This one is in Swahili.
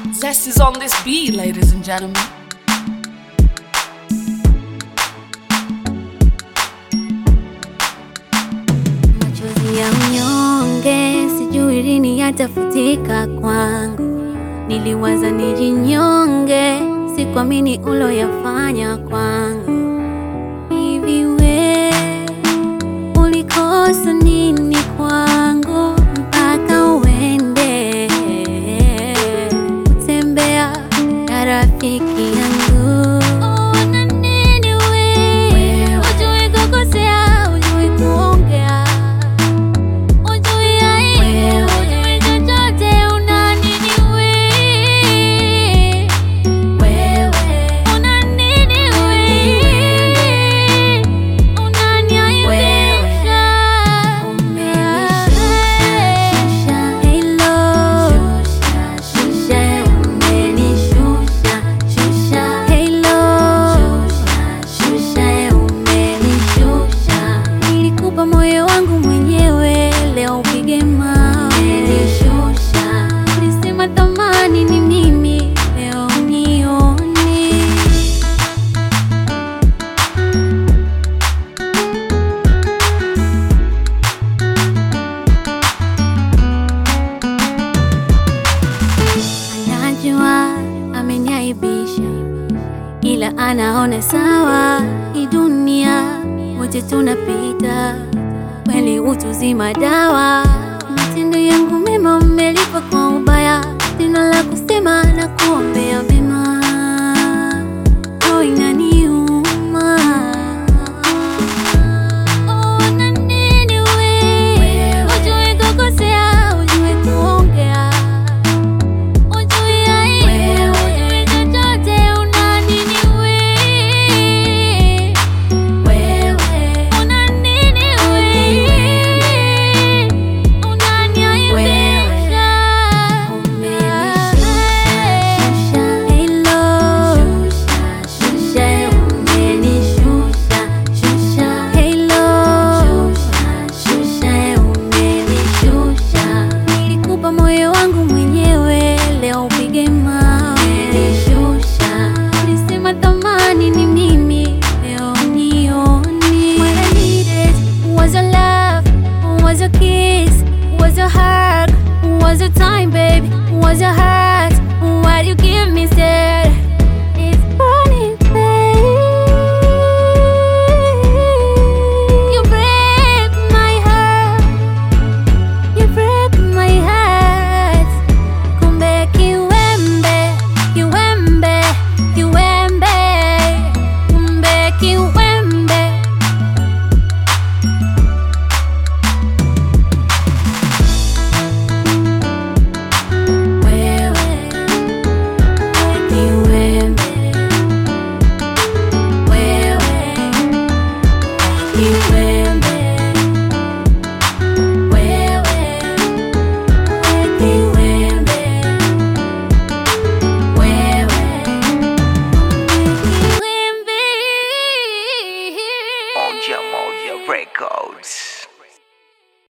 Zest is on this beat, ladies and gentlemen. Machozi ya mnyonge, sijui lini yatafutika kwangu. Niliwaza nijinyonge, sikuamini uloyafanya kwangu. Hivi we ulikosa nini kwangu mpaka uende kutembea na rafiki yangu? Una nini we? Hujui kukosea, hujui kuongea Ujui aibu, ujui chochote, una nini we? Una nini we? Unaniaibisha. Hello. Hello. Nilikupa moyo wangu mwenyewe, leo upige mawe. Ulisema thamani ni mimi, leo nioni. Anajua ameniaibisha, ila anaona sawa. Hii dunia wote tunapita, kweli utu zima dawa. Matendo yangu mema mmelipa kwa ubaya.